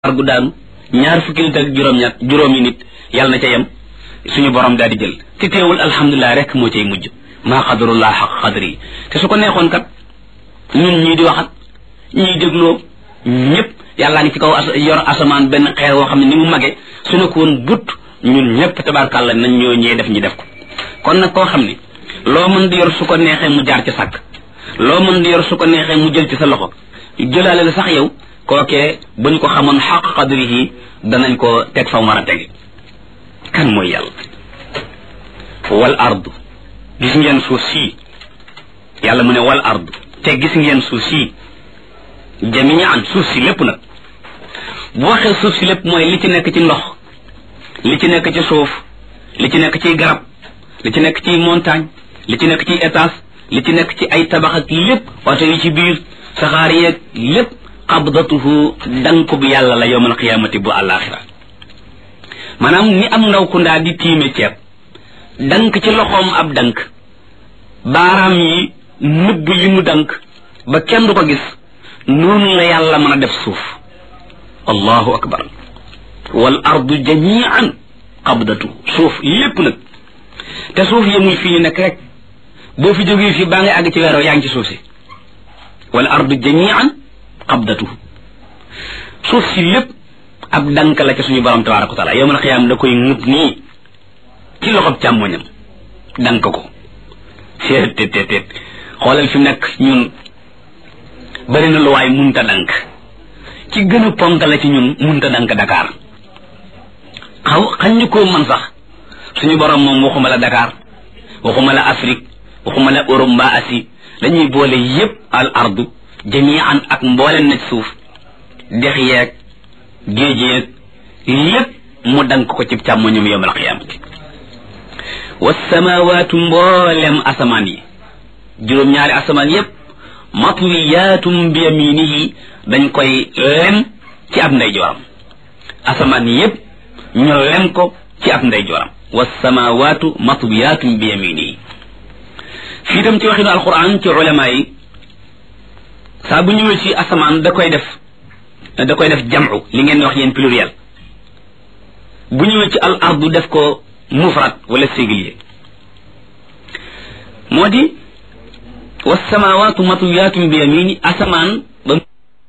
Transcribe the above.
gu daanu ñaar fukki nit ak juróom-ñett juróomi nit yàlla na ca yem suñu borom daal di jël te teewul alhamdulilah rek moo cay mujj maa xadarullah xaq xadri yi te su ko neexoon kat ñun ñii di waxat ñii dégloo ñëpp yàllaa ngi ci kaw yor asamaan benn xeer woo xam ne ni mu mage su ne ko woon but ñun ñëpp tabarkàlla nañ ñoo ñee def ñi def ko kon nag koo xam ne loo mën di yor su ko neexee mu jaar ci sàkk loo mën di yor su ko neexee mu jël ci sa loxo jëlaale la sax yow kookee bu ñu ko xamoon xaq qadrihi danañ ko teg fa mu war a tege kan mooy yàlla wal ardu gis ngeen suuf sii yàlla mu ne wal ardu te gis ngeen suuf sii jamian suuf si lépp nag bu waxee suuf si lépp mooy li ci nekk ci ndox li ci nekk ci suuf li ci nekk ci garab li ci nekk ci montagne li ci nekk ci étage li ci nekk ci ay tabax ak lépp oto yi ci biir saxaar yeeg lépp qabdatuhu dank bu yàlla la yowmal qiyaamati bu àllaaxira maanaam ni am ndaw ku ndaa di tiime ceeb dank ci loxoom ab dank baaraam yi nëbb li mu dank ba kenn du ko gis noonu la yàlla mën a def suuf allahu akbar wal ardu jamian qabdatuhu suuf lépp nag te suuf yemul fii ñu nekk rek boo fi jógee fii baa ngay àgg ci weeroo yaa ngi ci suuf si wal ardu jamian qabdatuhu suuf si lépp ab dank la ca suñu borom tabaraka wa taala yowmal xiyaam da koy ŋub nii ci loxob càmmoñam dank ko seet teet teet teet xoolal fi mu nekk ñun bari na lu waay munta dank ci gën a ponk la ci ñun munta dank Dakar xaw xañ ñu koo man sax suñu borom moom waxuma la Dakar waxuma la Afrique waxuma la Europe mbaa Asie dañuy boole yépp al ardu jamian ak mbooleen na suuf dex yeeg géej yeeg lépp mu dank ko ci càmmoñum yowmal qiyaamati wasamawaatu mboolem asamaan yi juróom-ñaari asamaan yépp matwiyaatum bi yaminihi dañ koy lem ci ab ndeyjooram asamaan yépp ñu lem ko ci ab ndeyjooram wasamawaatu matwiyaatum bi yaminihi fii tam ci waxinu alquran ci ulama yi saa bu ñëwee ci asamaan da koy def da koy def jam'u li ngeen wax yéen pluriel bu ñëwee ci al ardu def ko mufrad wala singulier moo di wasamawaatu matwiyaatun bi yamini asamaan